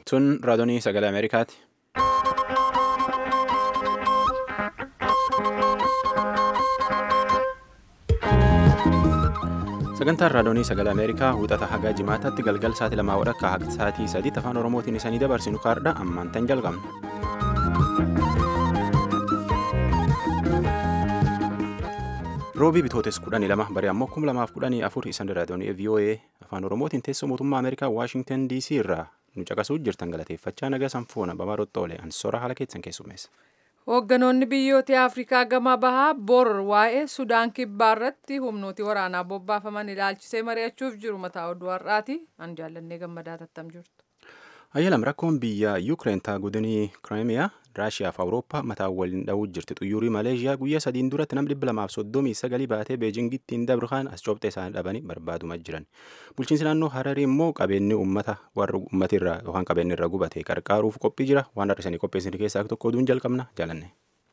Tun raadiyoo sagalee Ameerikaati. Sagantaan raadiyoo sagalee Ameerikaa wixata hagaa jimaataatti galgal sa'aatii lamaa wadhakka haga sa'aatii sadiitti afaan Oromootiin isanii dabarsinu kaardha ammaan tan jalqabna. Roobii bitootes kudhanii lama bari ammoo kuma lamaaf kudhanii afur isan raadiyoonii VOA afaan Oromootiin teessoo mootummaa Ameerikaa Waashingtan DC irraa nu caqasuu jirtan galateeffachaa nagaa sanfoona babaadhotta oole ansora haala keessan keessummeessa. Hoogganoonni biyyoota Afrikaa gama bahaa bor waa'ee Sudaan kibbaa irratti humnooti waraanaa bobbaafaman ilaalchisee mari'achuuf jiru mataa oduu har'aati. An jaallannee gammadaa tattam jirtu. Ayyalam rakkoon biyya Yuukireen godinii Kiraamiyaa Raashiyaa fi Awurooppaa mataa waliin dha'uu jirti. Xuyyuurii Maleeshiyaa guyyaa sadiin duratti nam dhibba lamaaf soddomii sagalii baatee Beejingitti hin dabrukaan as coobxee isaanii dhabanii barbaadumaa jiran. Bulchiinsi naannoo Hararii immoo qabeenyi uummata warra uummatirraa yookaan qabeenyi irra gubate qarqaaruuf qophii jira. Waan har'isanii qopheessan keessaa tokko oduun jalqabna jaalanne.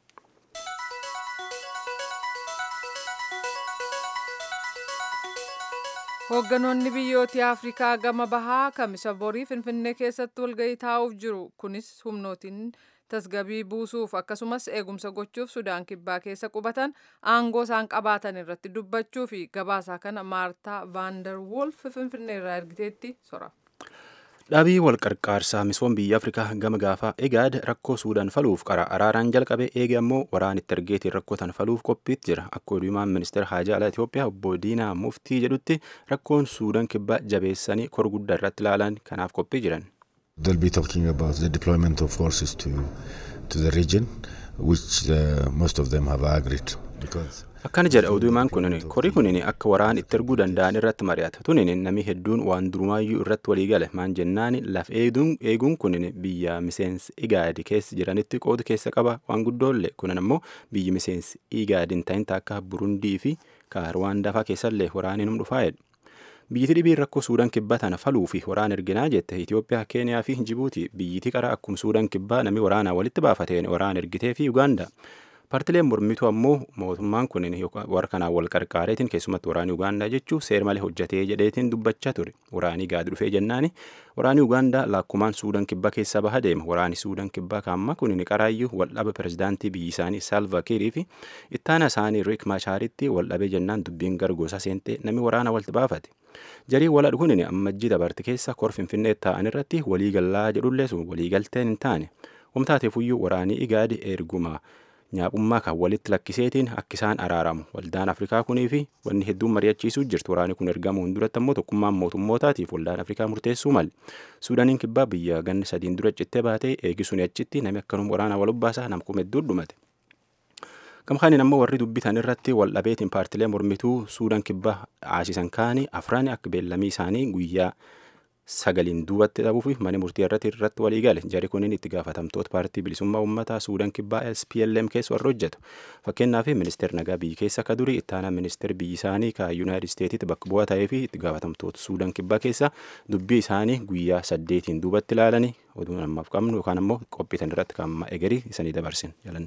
Hoogganoonni biyyoota Afrikaa gama bahaa kamisa borii Finfinnee keessatti walgahii taa'uuf jiru. Kunis humnootiin tasgabii buusuuf akkasumas eegumsa gochuuf Sudaan kibbaa keessa qubatan aangoo isaan qabaatan irratti dubbachuu fi gabaasaa kana Maartaa Vaandar Wolf Finfinnee irraa ergiteetti sora. Dhaabii wal qarqaarsaa misoom biyya Afrikaa gama gaafaa egaad rakkoo Suudaan faluuf qara araaraan jalqabe eege ammoo waraan itti ergeetiin rakkoo tan faluuf qophiitti jira. Akka oduumaan ministeera haajaa alaa Itoophiyaa obbo Diinaa Muftii jedhutti rakkoon Suudaan kibbaa jabeessanii kor guddaa irratti ilaalan kanaaf qophii jiran. They'll be talking about the deployment of forces to, to the region, which uh, most of them have agreed. Because Akkana jedha oduumaan kunin kori kunin akka waraan itti erguu danda'an irratti mari'ata tunin namni hedduun waan durumaayyuu irratti walii gale maan jennaan laf eeguun kunin biyya miseensi igaadi keessa jiranitti qooda keessa qaba waan guddoollee kunin ammoo biyyi miseensi igaadi hin ta'in akka burundii fi ruwaandaa fa'aa keessallee waraaniin hum dhufaa'edha. Biyyiti dhibiin rakkoo Suudaan kibbaa tana faluu fi waraan erginaa jette Itoophiyaa, Keeniyaa fi Jibuuti biyyiti qara akkuma Suudaan kibbaa namni waraanaa walitti baafateen waraan ergitee fi Ugaandaa. Paartileen mormituu ammoo mootummaan kun warra kanaan wal qarqaareetiin keessumatti waraanii Ugaandaa jechuu seer malee hojjetee jedheetiin dubbachaa ture. Waraanii gaadi dhufee jennaani waraanii Ugaandaa lakkumaan Suudaan kibbaa keessaa baha deema. Waraanii Suudaan kibbaa kaamma kun qaraayyuu waldhaba pirezidaantii biyyi isaanii Salva Kiirii fi ittaana isaanii Riik Machaaritti waldhabee jennaan dubbiin gargoosa seentee namni waraana walitti baafate. Jarii waladhu kun ammajjii dabarte keessa kor finfinnee ta'an irratti waliigallaa jedhullee sun waliigalteen hin taane. Wamtaateefuyyuu waraanii igaadi erguma. nyaaqummaa kan walitti lakkiseetiin akka isaan araaramu waldaan afrikaa kunii fi wanni hedduun mari'achiisuu jirtu waraanni kun ergamuun duratti ammoo tokkummaan mootummootaatiif waldaan afrikaa murteessuu mali suudaaniin kibbaa biyya ganna sadiin dura cittee baatee eegisuun achitti namni akkanuma waraanaa wal ubbaasaa namkuma hedduun dhumate. Gamkaaniin ammoo warri dubbitan irratti waldhabeetiin paartilee mormituu suudaan kibbaa aasisan kaanii afraan akka beellamii isaanii guyyaa sagaliin duubatti dhabuu fi mana murtii irratti irratti walii gale jari kunin itti gaafatamtoota paartii bilisummaa uummataa suudaan kibbaa SPLM keessa warra hojjetu fakkeenyaaf ministeer nagaa biyyi keessa akka durii ittaanaa ministeer biyyi isaanii ka yuunaayitid isteetitti bakka bu'aa ta'ee fi itti gaafatamtoota suudaan kibbaa keessa dubbii isaanii guyyaa saddeetiin duubatti ilaalanii oduu namaaf qabnu yookaan ammoo qophiitan irratti kan egerii isanii dabarsin jalanne.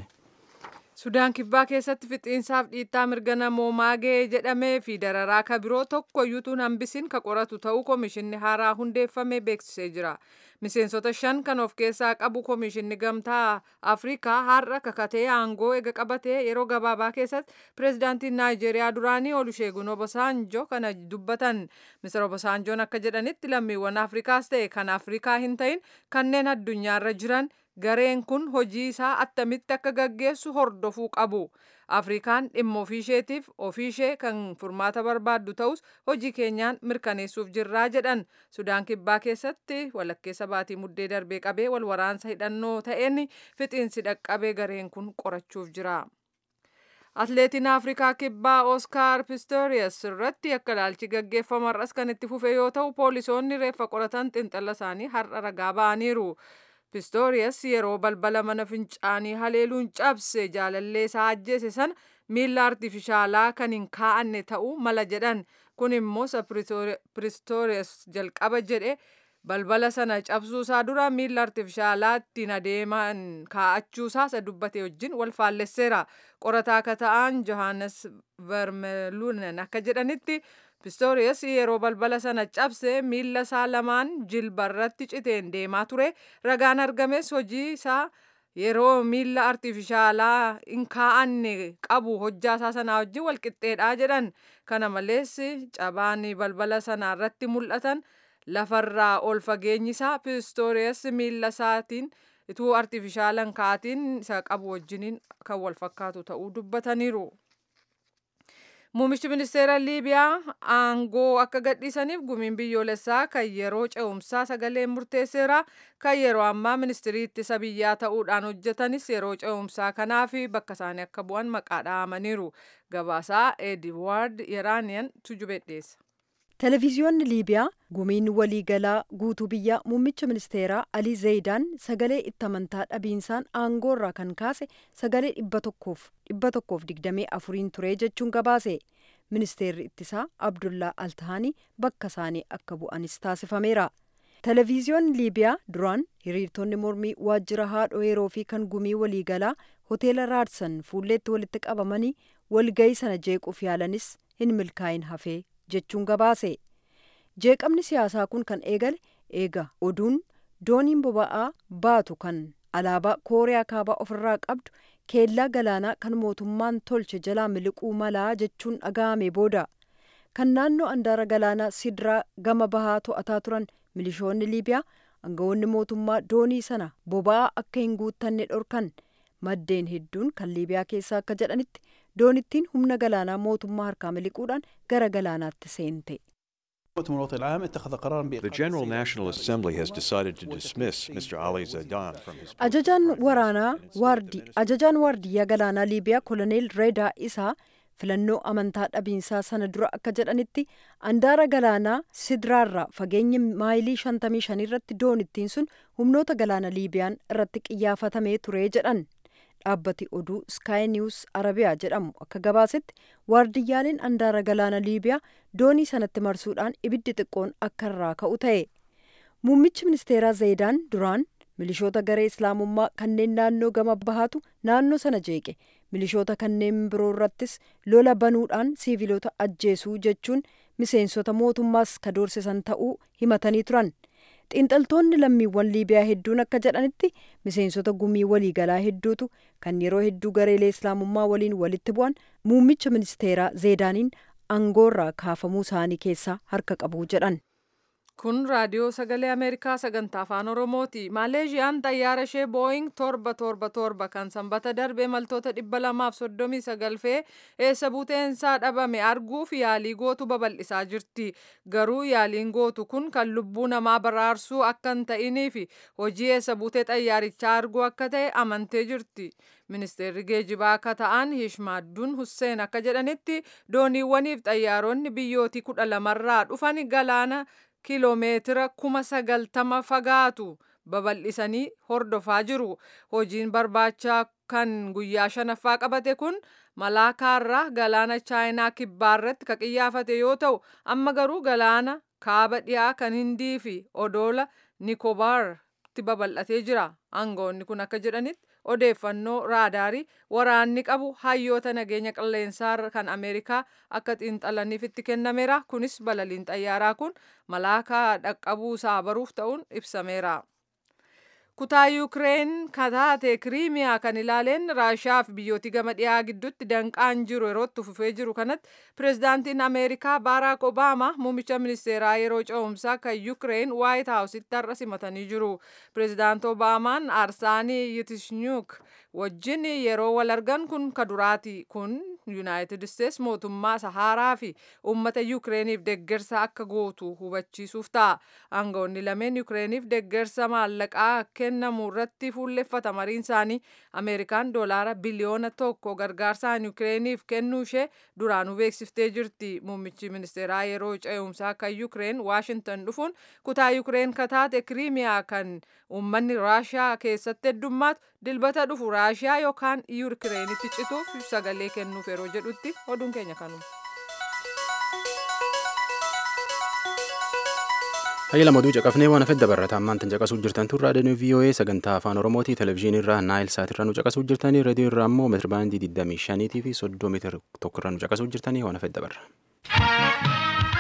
Sudaan kibbaa keessatti fixiinsaaf dhiittaa mirga namoomaa ga'ee jedhamee fi dararaa ka biroo tokko iyyuutuun hambisin ka qoratu ta'uu komishinni haaraa hundeeffamee beeksisee jira. Miseensota shan kan of keessaa qabu komishinni gamtaa Afrikaa har'a kakatee aangoo ega qabatee yeroo gabaabaa keessatti pireezidaantiin Naayijeeriyaa duraanii Oluseegun Obasanjo kana dubbatan. Mister Obasanjoon akka jedhanitti lammiiwwan Afrikaas ta'e kan Afrikaa hin ta'in kanneen addunyaarra jiran gareen kun hojii isaa attamitti akka gaggeessu hordofuu qabu. Afrikaan dhimma ofiisheetiif ofiishee kan furmaata barbaaddu ta'us hojii keenyaan mirkaneessuuf jirraa jedhan. Sudaan kibbaa keessatti walakkeessa baatii muddee darbee qabee wal waraansa hidhannoo ta'een fixiinsi dhaqqabee gareen kun qorachuuf jira. Atleetiin Afrikaa kibbaa Oskaar Pistorius irratti akka ilaalchi gaggeeffama har'as kan itti fufe yoo ta'u poolisoonni reeffa qoratan xinxala isaanii har'a ragaa ba'aniiru. Pistorius yeroo balbala mana fincaanii haleeluun cabse jaalallee isaa ajjeese sana miila artifishaalaa kan hin kaa'anne ta'uu mala jedhan kun immoo Pistorius jalqaba jedhe balbala sana cabsuusaa dura miila artifishaalaa ittiin adeeman kaa'achuusaa isa dubbate wajjin wal faallesseera qorataa akka ta'an johannes vermelunen akka jedhanitti Pistooriyas yeroo balbala sana cabse miilla isaa lamaan jilbarratti citeen deemaa ture. Ragaan argames hojii isaa yeroo miilla artifishaalaa hin kaa'anne qabu hojjaa isaa sanaa wajjin walqixxeedha jedhan. Kana malees cabaan balbala sanaa irratti mul'atan lafarraa ol fageenyi isaa pistooriyas miilla isaatiin ituu artifishaalan kaatiin isa qabu wajjiniin kan wal fakkaatu ta'uu dubbataniiru. Muummichi ministeera Liibiyaa aangoo akka gadhiisaniif gumiin biyyoolessaa kan yeroo ce'umsaa sagaleen murteesseera. Kan yeroo ammaa ministirii ittisa biyyaa ta'uudhaan hojjetanis yeroo ce'umsaa kanaaf bakka isaanii akka bu'an maqaa dhahamaniiru. Gabaasaa Ediwaard Yeraaniyan tujubee dhiyeessa. Televiziyoonni Liibiyaa gumiin waliigalaa guutuu biyyaa muummicha ministeeraa Alii Zeydaan sagalee itti amantaa dhabiinsaan aangoo irraa kan kaase sagalee dhibba tokkoof dhibba tokkoof digdamii afuriin ture jechuun gabaase. Ministeerri ittisaa Abdullaa Altahaanii bakka isaanii akka bu'anis taasifameera. Televiziyoonni Liibiyaa duraan hiriirtonni mormii waajjira haadhoo yeroo fi kan gumii waliigalaa hoteela Raadsan fuulleetti walitti qabamanii walgayii sana jeequuf yaalanis hin milkaa'in hafee jechuun gabaase jeeqamni siyaasaa kun kan eegale eega oduun dooniin boba'aa baatu kan alaabaa kooriyaa kaabaa ofirraa qabdu keellaa galaanaa kan mootummaan tolche jalaa miliquu malaa jechuun dhaga'ame booda kan naannoo andaara galaanaa sidraa gama bahaa to'ataa turan milishoonni liibiyaa aangawoonni mootummaa doonii sana boba'aa akka hin guuttanne dhorkan maddeen hedduun kan liibiyaa keessaa akka jedhanitti doonittiin humna galaanaa mootummaa harkaa miliquudhaan gara galaanaatti seente. The General National Assembly has decided to dismiss Mr. Ali Zaidan from his Ajajaan waraanaa waardi ajajaan waardiyyaa galaanaa Liibiyaa koloneel Reedaa isaa filannoo amantaa dhabiinsaa sana dura akka jedhanitti andaara galaanaa sidraarraa fageenya maayilii 55 irratti doonittiin sun humnoota galaana Liibiyaan irratti qiyyaafatamee ture jedhan. dhaabbati oduu sky news arabiyaa jedhamu akka gabaasetti waardiyyaaleen andaara galaana liibiyaa doonii sanatti marsuudhaan ibiddi xiqqoon akka irraa ka'u ta'e muummichi ministeeraa zeedaan duraan milishoota garee islaamummaa kanneen naannoo gama bahaatu naannoo sana jeeqe milishoota kanneen biroo irrattis lola banuudhaan siiviloota ajjeesuu jechuun miseensota mootummaas ka doorsisan ta'uu himatanii turan. xiinxaltoonni lammiiwwan liibiyaa hedduun akka jedhanitti miseensota gumii waliigalaa hedduutu kan yeroo hedduu gareelee islaamummaa waliin walitti bu'an muummicha ministeeraa zeedaaniin aangoorraa kaafamuu isaanii keessaa harka qabu jedhan. Kun raadiyoo sagalee Ameerikaa sagantaa afaan Oromooti. Maaleeshiyaan xayyaara ishee booying torba torba torba kan sanbata darbe imaltoota dhibba lamaaf soddomii sagal fe'ee eessa buuteensaa dhabame arguuf yaalii gootu babal'isaa jirti. Garuu yaaliin gootu kun kan lubbuu namaa baraarsuu akka hin ta'inii fi hojii eessa buutee xayyaarichaa arguu akka ta'e amantee jirti. Ministeerri geejibaa akka ta'an Hishmaadduun Husseen akka jedhanitti dooniiwwaniif xayyaaronni biyyootii kudha lamarraa dhufan galaana kiloomeetira kuma sagaltama fagaatu babal'isanii hordofaa jiru. Hojiin barbaachaa kan guyyaa shanaffaa qabate kun malaakaarraa galaana chaayinaa kibbaarratti ka qiyyaafate yoo ta'u amma garuu galaana kaaba dhiyaa kan hindii fi odoola nikobaartti babal'atee jira. Aangoonni kun akka jedhanitti odeeffannoo raadaarii waraanni qabu hayyoota nageenya qilleensaa kan ameerikaa akka xiinxalaniif itti kennameera kunis balaliin xayyaaraa kun malaakaa dhaqqabuusaa baruuf ta'uun ibsameera. kutaa yuukireen kataate kiriimiyaa kan ilaaleen raashiyaa fi biyyooti gama dhiyaa gidduutti danqaan jiru yerootti fufee jiru kanatti pirezidaantiin ameerikaa baaraak obaamaa muummicha ministeeraa yeroo ce'umsaa kan yuukireen waayit haawusitti har'a simatanii jiru pirezidaant obaamaan aarsaanii yitishniyuuk wajjin yeroo wal argan kun ka duraati kun yuunaayitid isteets mootummaa sahaaraa fi uummata yuukireeniif deggersa akka gootu hubachiisuuf ta'a aangawoonni lameen yuukireeniif deggersa maallaqaa kennamu irratti fuulleffata mariin isaanii ameerikaan doolaara biliyoona tokko gargaarsaan yuukireeniif kennuu ishee duraanuu beeksiftee jirti muummichi ministeeraa yeroo ce'umsaa kan yuukireen waashintan dhufuun kutaa yuukireen kataate kiriimiyaa kan uummanni raashiyaa keessatti heddummaatu dilbata dhufu raashiyaa yookaan yuukireenitti cituuf sagalee kennuuf yeroo jedhutti oduun keenya kanuma. Hayya lamaduu caqafnee waan hafedda barrataa ammaan tan caqasuu jirtan tun raadiyoon VOA sagantaa afaan Oromooti televezyiinii irraa naayil saat irraa nu caqasuu jirtanii reediyoo irraa immoo meetira baandii 25 fi 30 meetira tokko irraa nu caqasuu jirtanii waan hafedda barra.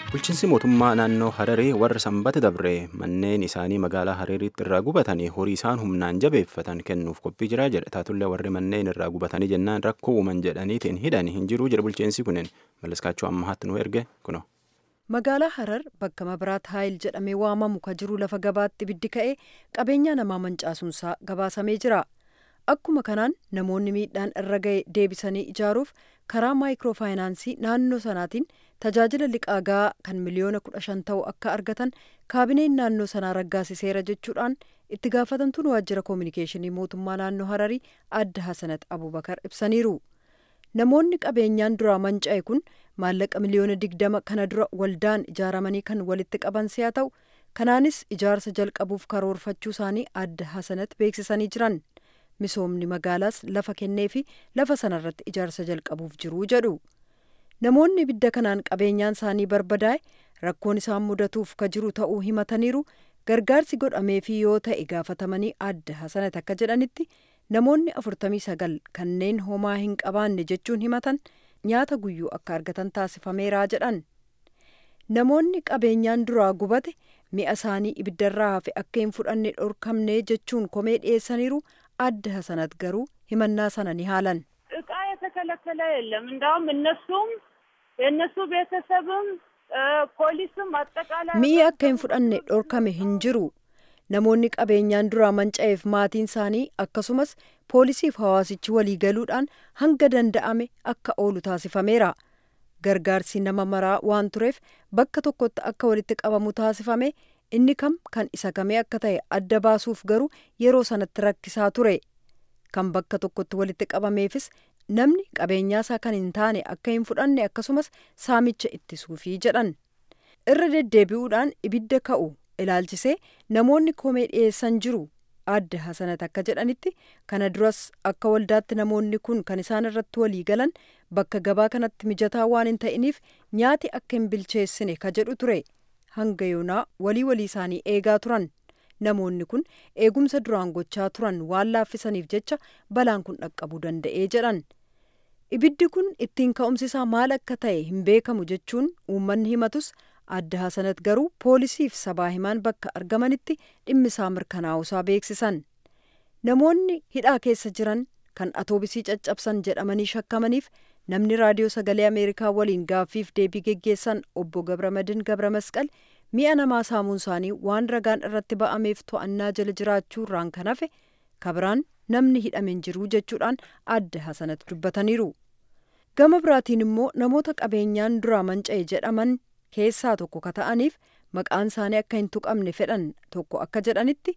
Bulchiinsi mootummaa naannoo Hararii warra sanbata dabree manneen isaanii magaalaa Harariitti irraa gubatanii horii isaan humnaan jabeeffatan kennuuf qophii jiraa jedha. Taatullee warri manneen irraa gubatanii jennaan rakkoo uuman jedhaniitiin hidhan hin jiru jedha bulchiinsi kunin. Malliskaachuu ammaatti nu erge kuno. Magaalaa Harar bakka Mabiraat Haayil jedhamee waamamu ka jiru lafa gabaatti ibiddi ka'ee qabeenya namaa mancaasuunsaa gabaasamee jira. Akkuma kanaan namoonni miidhaan irra ga'e deebisanii ijaaruuf karaa maayikiroofaayinaansii naannoo sanaatiin tajaajila liqaa gahaa kan miliyoona kudha shan ta'u akka argatan kaabineen naannoo sanaa raggaasiseera jechuudhaan itti gaafatamtuun waajjira koominikeeshinii mootummaa naannoo Hararii adda Hasanat Abubakar ibsaniiru. Namoonni qabeenyaan duraa manca'e kun maallaqa miliyoona digdama kana dura waldaan ijaaramanii kan walitti qaban si'a ta'u kanaanis ijaarsa jalqabuuf karoorfachuu isaanii adda Hasanat beeksisanii jiran. misoomni magaalaas lafa kennee fi lafa sanarratti ijaarsa jalqabuuf jiru jedhu namoonni ibidda kanaan qabeenyaan isaanii barbadaa'e rakkoon isaan mudatuuf ka jiru ta'uu himataniiru gargaarsi godhameefii yoo ta'e gaafatamanii adda hasanat akka jedhanitti namoonni afurtamii sagal kanneen homaa hin qabaanne jechuun himatan nyaata guyyuu akka argatan taasifameeraa jedhan namoonni qabeenyaan duraa gubate mi'a isaanii ibiddarraa hafe akka hin fudhanne dhorkamne jechuun komee dhiyeessaniiru adda hasanat garuu himannaa sana ni haalan እቃ የተከለከለ የለም። እንዳውም እነሱም የእነሱ ቤተሰብም ፖሊስም አጠቃላይ mi'i akka hin fudhanne dhorkame hin jiru namoonni qabeenyaan duraa manca'eef maatiin isaanii akkasumas poolisiif hawaasichi walii galuudhaan hanga danda'ame akka oolu taasifameera gargaarsi nama maraa waan tureef bakka tokkotti akka walitti qabamu taasifame inni kam kan isa kamee akka ta'e adda baasuuf garuu yeroo sanatti rakkisaa ture kan bakka tokkotti walitti qabameefis namni qabeenyaasaa kan hin taane akka hin fudhanne akkasumas saamicha ittisuufii jedhan irra deddeebi'uudhaan ibidda ka'u ilaalchisee namoonni komee dhiyeessan jiru adda hasanat akka jedhanitti kana duras akka waldaatti namoonni kun kan isaan irratti walii galan bakka gabaa kanatti mijataa waan hin ta'iniif nyaati akka hin bilcheessine ka jedhu ture hanga yoonaa walii walii isaanii eegaa turan namoonni kun eegumsa duraan gochaa turan waan laaffisaniif jecha balaan kun dhaqqabuu danda'ee jedhan ibiddi kun ittiin ka'umsisaa maal akka ta'e hin beekamu jechuun uummanni himatus adda hasanat garuu poolisiif sabaa himaan bakka argamanitti dhimmisaa mirkanaa'usaa beeksisan namoonni hidhaa keessa jiran kan atoobisii caccabsan jedhamanii shakkamaniif namni raadiyoo sagalee ameerikaa waliin gaaffiif deebii geggeessan obbo gabramadin gabramasqal mi'a namaa saamuun isaanii waan ragaan irratti ba'ameef to'annaa jala jiraachuu irraan kan hafe kabiraan namni hidhameen jiru jechuudhaan adda hasanat dubbataniiru gama biraatiin immoo namoota qabeenyaan duraa manca'e jedhaman keessaa tokko ka ta'aniif maqaan isaanii akka hin tuqamne fedhan tokko akka jedhanitti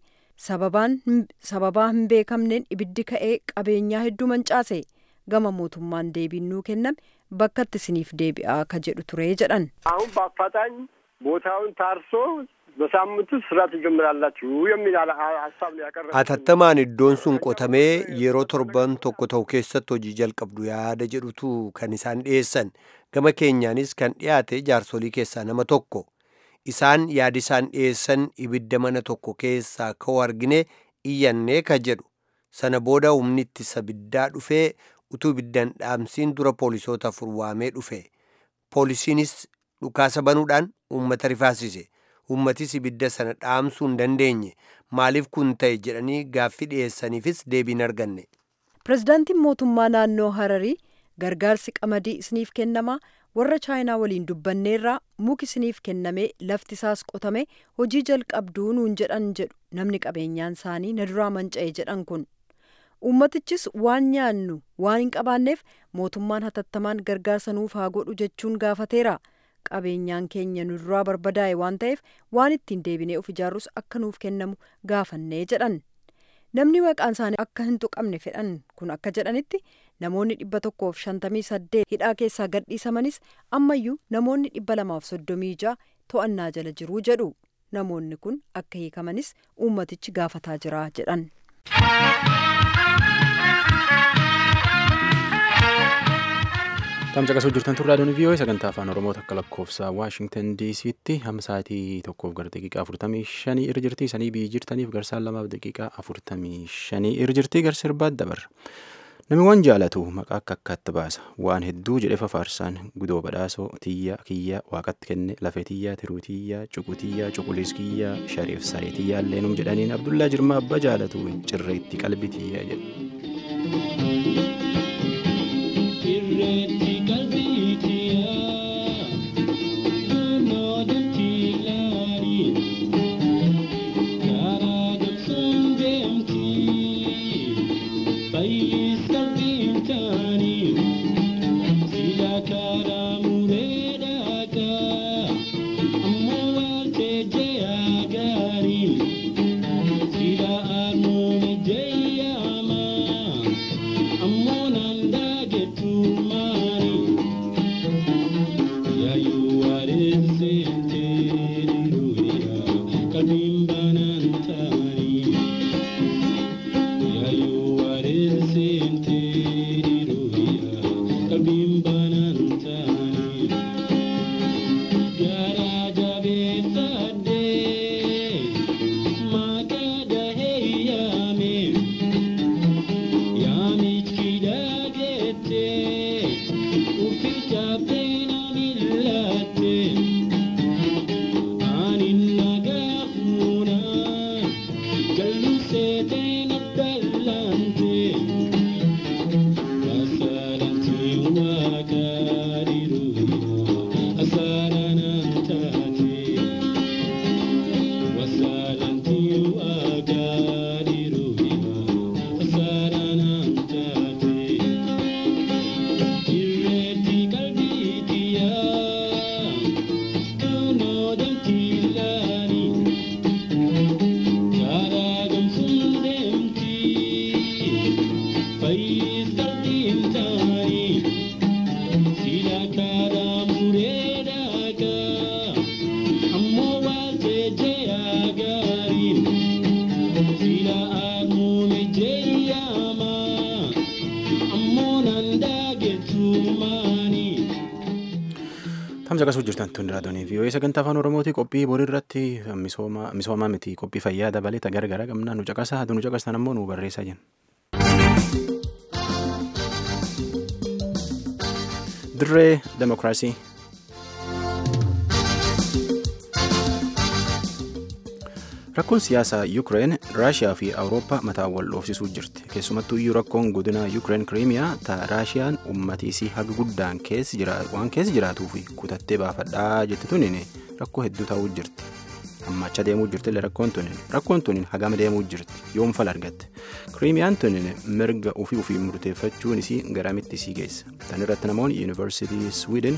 sababaa hin beekamneen ibiddi ka'ee qabeenyaa hedduu mancaase gama mootummaan deebiin nuu kenname bakkatti isiniif deebi'aa ka jedhu ture jedhan አሁን በአፋጣኝ ቦታውን ታርሶ በሳምንቱ ስራ ትጀምራላችሁ የሚል ሀሳብ ነው ያቀረበ። Atattamaan iddoon sun qotamee yeroo torban tokko ta'u keessatti hojii jalqabdu yaada jedhutu kan isaan dhiyeessan gama keenyaanis kan dhiyaate jaarsolii keessaa nama tokko isaan yaadi isaan dhiyeessan ibidda mana tokko keessaa ka'u argine iyyannee ka jedhu sana booda humni ittisa ibiddaa dhufee utuu ibiddaan dhaamsiin dura poolisoota afur waamee dhufe poolisiinis dhukaasa banuudhaan uummata rifaasise uummatis ibidda sana dhaamsuu hin dandeenye maaliif kun ta'e jedhanii gaaffii dhiyeessaniifis deebii hin arganne. pirezidaantiin mootummaa naannoo hararii gargaarsi qamadii isiniif kennamaa warra chaayinaa waliin dubbanneerraa muki isiniif kennamee lafti isaas qotame hojii jalqabduu nuun jedhan jedhu namni qabeenyaan isaanii na duraa manca'e jedhan kun uummatichis waan nyaannu waan hin qabaanneef mootummaan hatattamaan gargaarsa nuuf haa godhu jechuun gaafateera qabeenyaan keenya nu duraa barbadaa'e waan ta'eef waan ittiin deebinee of ijaarrus akka nuuf kennamu gaafannee jedhan namni maqaan isaanii akka hin tuqamne fedhan kun akka jedhanitti namoonni dhibba tokkoof shantamii saddeet hidhaa keessaa gadhiisamanis ammayyuu namoonni dhibba lamaaf soddomii ja'a to'annaa jala jiruu jedhu namoonni kun akka hiikamanis uummatichi gaafataa jira jedhan. Tamsa qasuu jirtan turraa doonii vii'oo sagantaa afaan oromoo takka lakkoofsa waashingtan diisiitti hamma sa'aatii tokkoof gara daqiiqaa afurtamii shanii irra jirti sanii biyyi jirtaniif garsaan lamaaf daqiiqaa afurtamii shanii irra jirti garsi irbaat dabarra. Namni waan jaalatu maqaa akka akkaatti baasa. Waan hedduu jedhe fafaarsaan gudoo badhaasoo tiyyaa kiyyaa waaqatti kenne lafee tiyyaa tiruu tiyyaa cuqu tiyyaa cuquliis kiyyaa shariif saree tiyyaa illeenum jedhaniin Abdullaa Jirmaa abbaa jaalatu cirreetti qalbii tiyyaa jedhu. Tamsa qasuu jirtan tun raadiyoo vii'oo'ee sagantaa afaan oromootii qophii borii irratti misoomaa miti qophii fayyaa dabalee gargara qabnaa nu caqasaa nu caqastan ammoo nu barreessaa jenna. dirree demokiraasii. rakkoon siyaasaa yuukireen raashiyaa fi awurooppaa mataa wal dhoofsisuu jirti keessumattuu iyyuu rakkoon godina yuukireen kiriimiyaa ta raashiyaan ummatiisii haga guddaan waan keessa jiraatuu fi kutattee baafadhaa jetti tunin rakkoo hedduu ta'uu jirti ammaacha deemuu jirtillee rakkoon tunin rakkoon tunin hagama deemuu jirti yoom fal argatte kiriimiyaan tunin mirga ofii ofii murteeffachuun isii garamitti isii geessa tan irratti namoonni yuunivarsiitii swiidin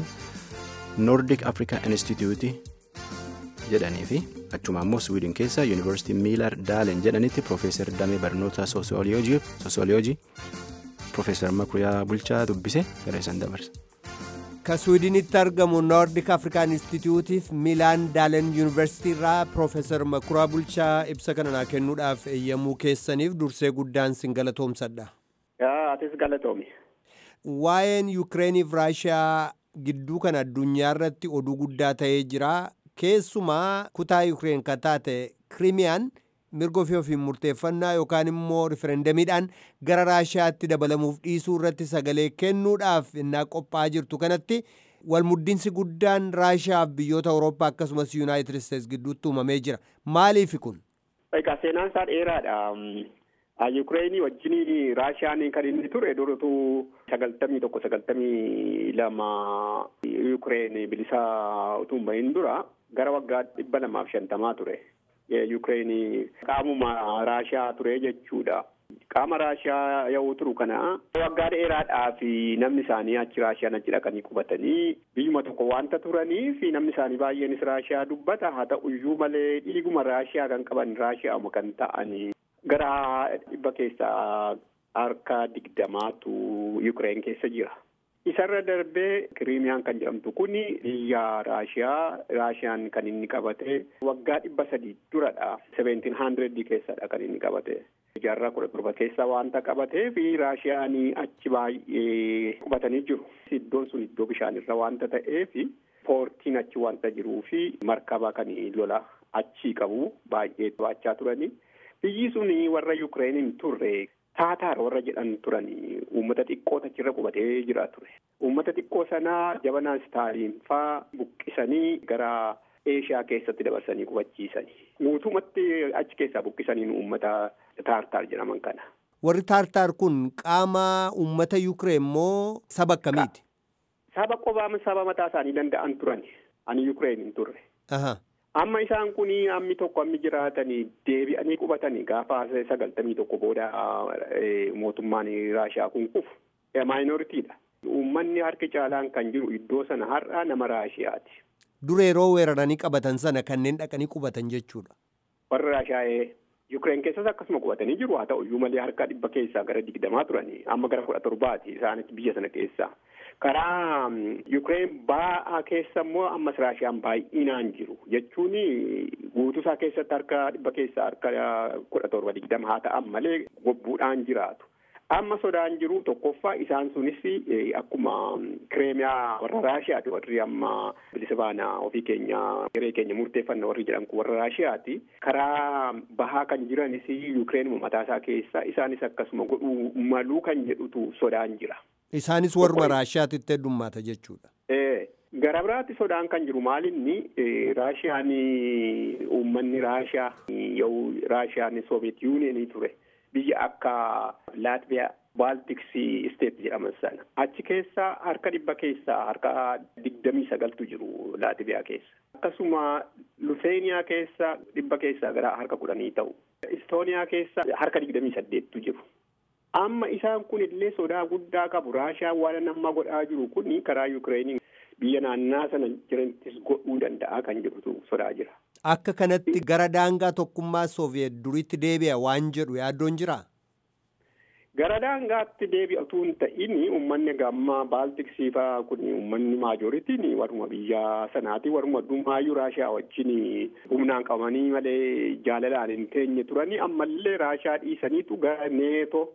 noordik afrikaa instituutii jedhanii fi achuma ammoo swiidin keessa yuunivarsiitii miilar daalen jedhanitti piroofeesar damee barnoota soosiyooloojii piroofeesar makuriyaa bulchaa dubbise gara isaan dabarsa. ka swiidinitti argamu noordik afrikaan instituutiif miilaan daalen yuunivarsiitii irraa piroofeesar makuraa bulchaa ibsa kana naa kennuudhaaf eeyyamuu keessaniif dursee guddaan sin galatoomsadha. atis galatoomi. waa'een yuukireeniif raashiyaa gidduu kana addunyaa irratti oduu guddaa ta'ee jira. keessumaa kutaa yuukireen kan taate kiriimiyaan mirga ofii ofiin murteeffannaa yookaan immoo riferendamiidhaan gara raashiyaatti dabalamuuf dhiisuu irratti sagalee kennuudhaaf innaa qophaa'aa jirtu kanatti walmuddinsi guddaan raashiyaaf biyyoota awurooppaa akkasumas yuunaayitid isteets gidduutti uumamee jira maaliifi kun. egaa seenaan isaa dheeraadha. Yuukireenii wajjin raashiyaan kan inni ture durutu sagaltamii tokko sagaltamii lama Yuukireen bilisaa utuu hin bahin dura gara waggaa dhibba lamaaf shantamaa ture. Yuukireen qaamuma raashiyaa ture jechuudha. Qaama raashiyaa yoo turu kana waggaa dheeraadhaaf namni isaanii achi raashiyaan achi dhaqanii qubatanii biyyuma tokko wanta turaniif namni isaanii baay'eenis raashiyaa dubbata haa ta'uyyuu malee dhiiguma raashiyaa kan qaban raashiyaama kan ta'anii. Gara dhibba keessaa harka digdamaatu Yuukireen keessa jira. Isarra darbee Kiriimiyaan kan jedhamtu kun biyya Raashiyaa. Raashiyaan kan inni qabate waggaa dhibba sadii duradha. Seventiin handireedii keessadha kan inni qabate. Jaarraa kudha torba keessa wanta qabatee fi Raashiyaan achi baay'ee qubatanii jiru. Iddoon sun iddoo bishaanirra wanta ta'eef poortiin achi wanta jiruu fi markaba kan lola achii qabu baay'ee baachaa turanii. biyyi sun warra Yukireeniin turre taataar warra jedhan turan uummata xiqqoo achirra qubatee jira ture. Uummata xiqqoo sanaa jabanaa Staaliin faa buqqisanii gara Eeshiyaa keessatti dabarsanii qubachiisanii. Guutumatti achi keessaa buqqisaniin uummata taartaar jedhaman kana. Warri taartaar kun qaama uummata Yukireen moo saba akkamiiti? Saba qobaa saba mataa isaanii danda'an turan. Ani Yukireen hin turre. Amma isaan kun ammi tokko ammi jiraatanii deebi'anii qubatanii gaafa sagaltamii tokko booda mootummaan Raashiyaa kun kufu maayinoritiidha. Uummanni harki caalaan kan jiru iddoo sana har'a nama Raashiyaati. Dura yeroo weeraranii qabatan sana kanneen dhaqanii qubatan jechuudha. Warra Raashiyaa Yukireen keessas akkasuma qubatanii jiru haa ta'u iyyuu malee harka dhibba keessaa gara digdamaa turanii amma gara kudha torbaati isaanis biyya sana keessaa. Karaa Yukireen ba'aa keessa immoo ammas Raashiyaan baay'inaan jiru jechuun guutuusaa keessatti harka dhibba keessaa harka kudha torba digdama haa ta'an malee gobbuudhaan jiraatu. Amma sodaan jiru tokkoffaa isaan sunis akkuma kireemiyaa warra Raashiyaati warri amma bilisa baanaa ofii keenya hiree keenya murteeffanna warri jedhan kun warra Raashiyaati. Karaa bahaa kan jiranis Yukireen mataasaa keessa isaanis akkasuma godhuu maluu kan jedhutu sodaan jira. Isaanis warruma Raashiyaatitti heddummaata jechuudha. Gara biraatti sodaan kan jiru maalinni Raashiyaan uummanni Raashiyaa yoo Raashiyaan Sooviyeet Yuuniyeenii ture. biyya akka laatviyaa baaltiksii isteet jedhaman sana achi keessa harka dhibba keessaa harka digdamii sagaltu jiru laatviyaa keessa akkasuma luseeniyaa keessa dhibba keessaa gara harka kudhanii ta'u istooniyaa keessa harka digdamii saddeettu jiru. amma isaan kun illee sodaa guddaa qabu raashaan waan amma godhaa jiru kun karaa yukireeniin biyya naannaa sana jiranittis godhuu danda'a kan jedhutu sodaa jira. Akka kanatti gara daangaa tokkummaa Sooviyeet duriitti deebi'a waan jedhu yaaddoon jiraa? Gara daangaatti deebi'a utuu hin ta'in uummanni gammaa baaltiksii fa'aa kun uummanni maajooritiin warruma biyya sanaati warruma addumaayyuu raashaa wajjin humnaan qabanii malee jaalalaan hin teenye turanii ammallee raashaa dhiisaniitu gara neeto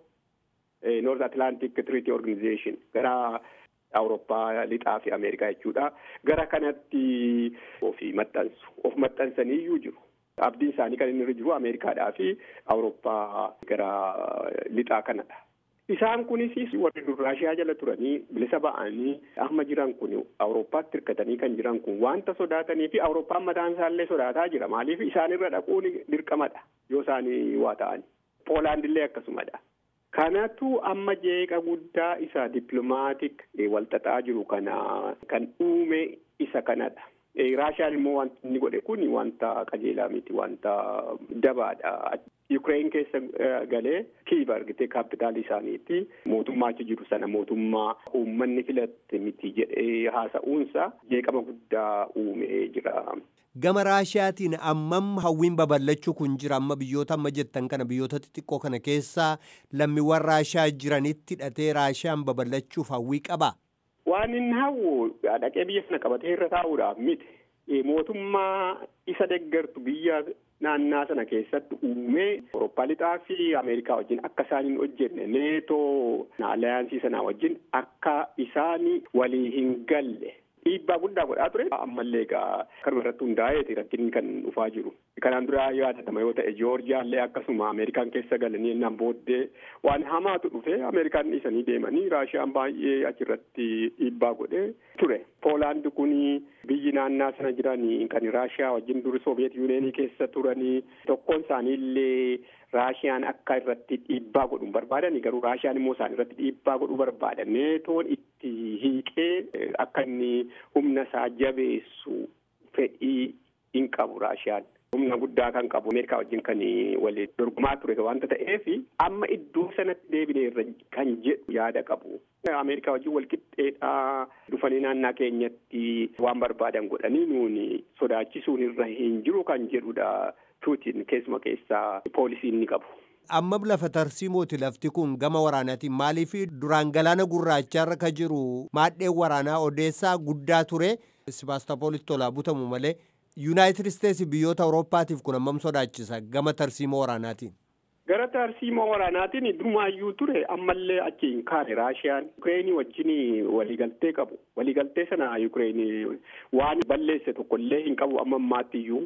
North Atlantic Treaty Organization gara Awurooppaa lixaa fi Ameerikaa jechuudha. Gara kanatti ofii maxxansu. Of maxxansaniiyyuu jiru. Abdiin isaanii kan inni irra jiru Ameerikaadhaa fi Awurooppaa gara lixaa kanadha. Isaan kunis warri dur Raashiyaa jala turanii bilisa ba'anii amma jiran kun Awurooppaatti hirkatanii kan jiran kun wanta sodaatanii fi Awurooppaan mataan isaallee sodaataa jira. Maaliif isaanirra dhaquun dirqamadha yoo isaanii waa ta'ani. Poolaandillee akkasumadha. Kanatu amma jeeqa guddaa isa dippilomaatik walxaxaa jiru kana kan uume isa kanadha. Raashiyaan immoo wanti inni godhe kun wanta qajeelaa miti wanta dabaadha. Yukireen keessa galee Kiiv argitee kaapitaalii isaaniitti mootummaa achi jiru sana mootummaa uummanni filatte miti jedhee haasa'uunsa jeeqama guddaa uumee jira. Gama Raashiyaatiin ammam hawwiin babal'achuu kun jira amma biyyoota amma jettan kana biyyoota xixiqqoo kana keessaa lammiiwwan Raashiyaa jiranitti hidhatee Raashiyaan babal'achuuf hawwii qabaa? Waan inni hawwu dhaqee biyya sana qabatee irra taa'uudhaaf miti. Mootummaa isa deggertu biyya naannaa sana keessatti uumee Awurooppaa lixaa fi Ameerikaa wajjin akka isaan hin hojjenne neetoo alaayansii sanaa wajjin akka isaan walii hin galle. Dhiibbaa guddaa godhaa ture. Ammallee egaa kanuma irratti hundaa'eeti rakkinni kan dhufaa jiru. Kanaan dura yaadatama yoo ta'e Joorjiyaallee akkasuma Ameerikaan keessa galanii ennaan booddee waan hamaatu dhufe Ameerikaan dhiisanii deemanii Raashiyaan baay'ee achirratti dhiibbaa godhee ture. Poolaand kun biyyi naannaa sana jiranii kan Raashiyaa wajjin duri Sooviyeet Yuuneenii keessa turanii tokkoon isaaniillee Raashiyaan akka irratti dhiibbaa godhu barbaadani garuu Raashiyaan immoo isaan irratti dhiibbaa godhuu barbaada. Neetoon itti hiiqee akka inni humna isaa jabeessu fedhii hin qabu Raashiyaan. Humna guddaa kan qabu Ameerikaa wajjin kan waliin dorgomaa ture wanta ta'eef amma iddoo sanatti deebineerra kan jedhu yaada qabu. Ameerikaa wajjin walqixxeedhaa dhufanii naannaa keenyatti waan barbaadan godhanii nuuni sodaachisuun irra hin jiru kan jedhudha. Puutiin keessuma keessaa poolisii inni qabu. Amma lafa tarsiimooti lafti kun gama waraanaatiin maaliif duraan galaana gurraachaarra ka jiru maadheen waraanaa odeessaa guddaa ture Sibaastopoolitti tolaa butamu malee Yuunaayitid Isteetsi biyyoota Awurooppaatiif kun hammam sodaachisa gama tarsiimoo waraanaatiin. Gara tarsiimoo waraanaatiin durumaayyuu ture ammallee achi hin kaane Raashiyaan Yukireenii wajjin waliigaltee qabu. Waliigaltee sana Yukireenii waan balleesse tokkollee hin qabu amma ammaattiyyuu.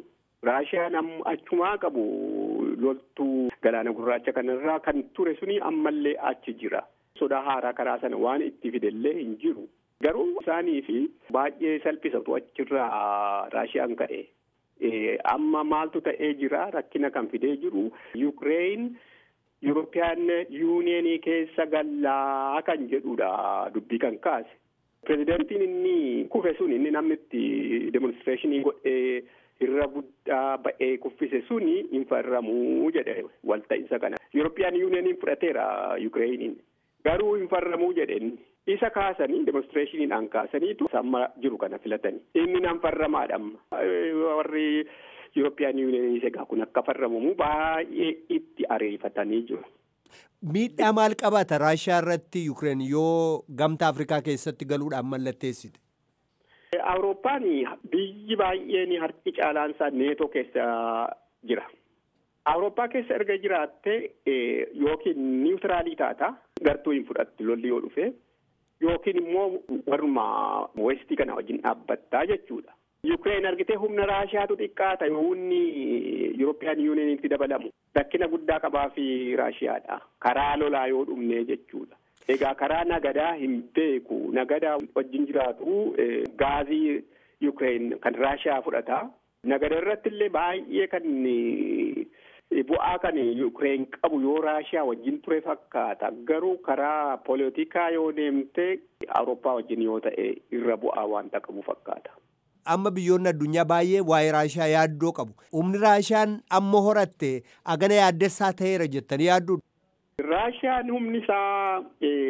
Raashiyaan achumaa qabu loltuu galaana gurraacha kanarraa kan ture suni ammallee achi jira. Sodaa haaraa karaa sana waan itti fidellee hin jiru. Garuu isaanii fi baay'ee salphisatu achirraa Raashiyaan ka'e. Amma maaltu ta'ee jira rakkina kan fidee jiru Yukireeyin Yurooppiyaan yuuniyeenii keessa gallaa kan jedhudha dubbii kan kaase. Pireezidantiin inni kufe sun inni namni itti demonstireeshinii godhee irra guddaa ba'ee kuffise suni hin farramuu jedhe walta'iinsa kana. Yurooppiyaan yuuniyeeniin fudhateera Yukireeyiniin. Garuu hin farramuu jedheen isa kaasanii demonstireeshiniidhaan kaasaniitu amma jiru kana filatanii. Inni nan farramaadha amma. Warri Yurooppiyaan yuuniyeeniin egaa kun akka farramamu baay'ee itti ariifatanii jiru. Miidhaa maal qabaata Raashiyaa irratti Yukireen yoo gamtaa Afrikaa keessatti galuudhaan mallatteessite? Awurooppaan biyyi baay'een harki caalaansaa neetoo keessa jira. Awurooppaa keessa erga jiraatte yookiin niwutiraalii taata gartuu hin fudhatti lolli yoo dhufe yookiin immoo warruma westii kana wajjin dhaabbattaa jechuudha. Yukireen argitee humna Raashiyaatu xiqqaata yoo humni Yurooppiyaan yuuniyeeniitti dabalamu rakkina guddaa qabaa fi Raashiyaadha. Karaa lolaa yoo dhumne jechuudha. Egaa karaa nagadaa hin beeku nagadaa wajjin jiraatu gaazii Yukireen kan Raashiyaa fudhata. Nagada irratti illee baay'ee kan bu'aa kan Yukireen qabu yoo Raashiyaa wajjin ture fakkaata. Garuu karaa poolitikaa yoo deemte Awurooppaa wajjin yoo ta'e irra bu'aa wanta qabu fakkaata. Amma biyyoonni addunyaa baay'ee waa'ee Raashiyaa yaaddoo qabu. Humni Raashiyaan amma horatte agana yaaddessaa ta'eera jettanii yaaddu. Raashiyaan humni isaa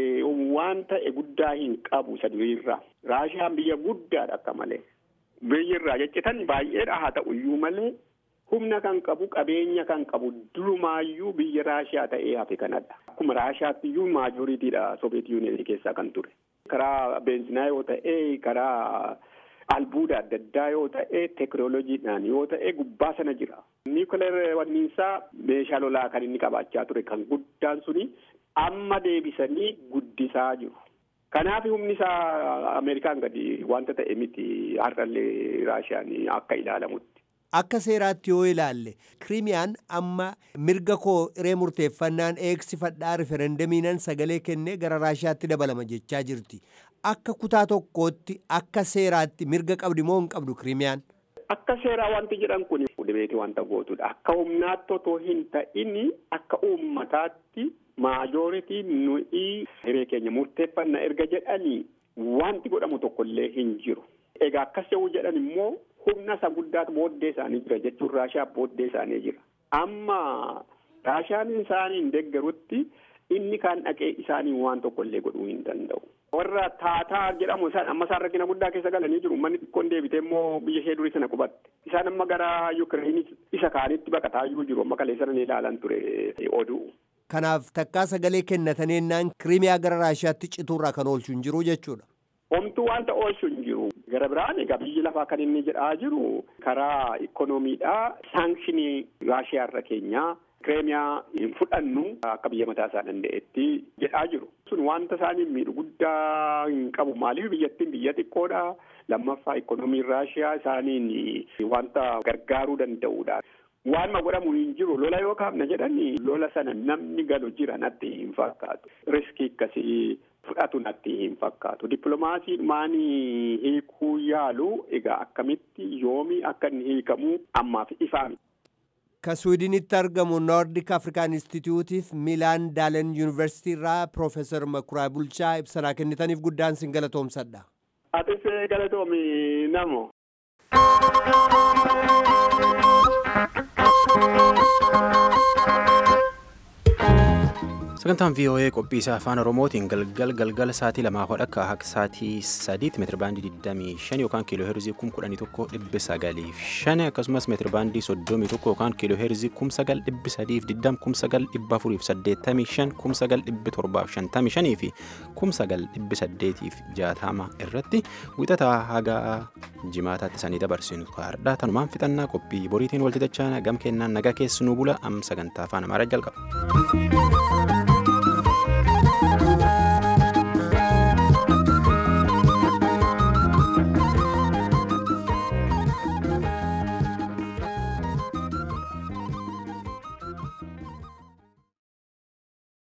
waan ta'e guddaa hin qabu isa duriirraa. Raashiyaan biyya guddaadha akka malee. Biyyirraa jeccitan baay'eedha haa ta'u iyyuu malee humna kan qabu qabeenya kan qabu durumaayyuu biyya Raashiyaa ta'ee hafe kanadha. Akkuma Raashiyaatti iyyuu maajoriitiidha Soobeet Yuuniyeenii keessaa kan ture. Karaa beenzinaa yoo ta'e karaa albuuda adda addaa yoo ta'e teekinooloojiidhaan yoo ta'e gubbaa sana jira. Niwukileer wanniinsaa meeshaa lolaa kan inni qabaachaa ture kan guddaan suni amma deebisanii guddisaa jiru. Kanaaf humni isaa Ameerikaan gadi wanta ta'e miti har'allee Raashiyaan akka ilaalamutti. Akka seeraatti yoo ilaalle Kiriimiyaan amma mirga koo hiree murteeffannaan eegsifadhaa riferendamiinan sagalee kennee gara Raashiyaatti dabalama jechaa jirti. Akka kutaa tokkootti akka seeraatti mirga qabdi moo hin qabdu Kiriimiyaan? Akka seeraa wanti jedhan kun dibeetii wanta gootudha. Akka humnaatti otoo hin ta'in akka uummataatti maajooritii nuyi hiree keenya murteeffannaa erga jedhanii wanti godhamu tokkollee hin jiru. Egaa akkas yoo jedhan immoo humna isa guddaatu booddee isaanii jira jechuun Raashiyaa booddee isaanii jira. Amma Raashiyaan isaanii hin deeggarutti inni kaan dhaqee isaanii waan tokkollee godhuu hin danda'u. Warra taataa jedhamu isaan amma isaan rakkina guddaa keessa galanii jiru. Manni xiqqoon deebitee immoo biyya ishee durii sana qubatte. Isaan amma gara Yukireenii isa kaanitti baqataa jiru. Amma kalee sana ilaalan ture oduu. Kanaaf takkaa sagalee kennatanii ennaan Kiriimiyaa gara Raashiyaatti cituurraa kan oolchu hin jiru jechuudha. Homtuu wanta oolchu hin jiru. Gara biraan egaa biyyi lafaa kan inni jedhaa jiru karaa ikoonomiidhaa saanshinii Raashiyaa irra keenyaa Kiriimiyaa hin fudhannu akka biyya mataa isaa danda'etti jedhaa jiru. Sun wanta isaanii miidhu guddaa hin qabu. Maaliif biyyattiin biyya xiqqoodha. Lammaffaa ikoonomiin Raashiyaa isaaniin wanta gargaaruu danda'udha. Waanuma godhamu hin jiru lola yoo kaafna jedhani lola sana namni galu jira natti hin fakkaatu. Riskii akkasii fudhatu natti hin fakkaatu. Dippiloomaasii maanii hiikuu yaalu egaa akkamitti yoomii akka inni hiikamu ammaaf ifaa miti. Ka Swiidinitti argamu Noordik Afrikaan Instituutiif Miilaan Daalen Yuunivarsiitii irraa Piroofeesar Makuraa Bulchaa ibsanaa kennitaniif guddaan sin galatoomsadha. Atis galatoomi namo. sagantaan voa qophii isaa afaan oromootiin galgal galgala sa'aatii lamaa hodha akka akka sa'aatii sadiitti meetira baandii 25 yookaan kiiloo heerzii 11,905 akkasumas meetira baandii 31 yookaan kiiloo heerzii 9,320 9,485 9,755 fi 9,860 irratti wixataa haga jimaataatti sanii dabarsinu kaardhaa tanumaan fixannaa qophii boriitiin walti dachaa gam kennaan nagaa keessanuu bula am sagantaa afaan amaaraa jalqaba.